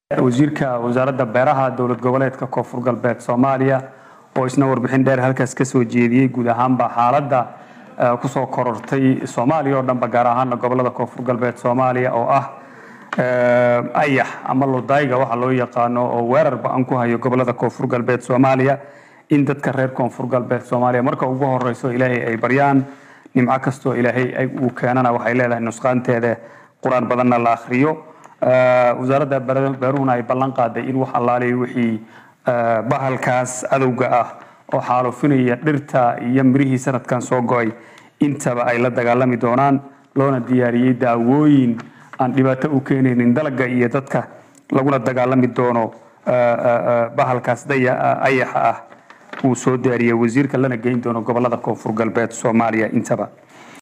wasiirka wasaaradda beeraha dowlad goboleedka koonfur galbeed soomaaliya oo isna warbixin dheer halkaas ka soo jeediyey guud ahaanba xaaladda kusoo korortay soomaaliya oo dhanba gaar ahaana gobolada koonfur galbeed soomaaliya oo ah ayax ama lodayga waxa loo yaqaano oo weerar ba-an ku hayo gobolada koonfur galbeed soomaaliya in dadka reer koonfur galbeed soomaaliya marka ugu horeyso ilaahay ay baryaan nimco kastoo ilaahay uu keenana waxay leedahay nusqaanteeda qur-aan badanna la akhriyo wasaaradda beeruhuna ay ballan qaaday in wax allaaliya wixii bahalkaas cadowga ah oo xaalufinaya dhirta iyo mirihii sanadkan soo go-ay intaba ay la dagaalami doonaan loona diyaariyey daawooyin aan dhibaato u keenaynin dalaga iyo dadka laguna dagaalami doono bahalkaas ayaxa ah uu soo diyaariyey wasiirka lana geyn doono gobolada koonfur galbeed soomaaliya intaba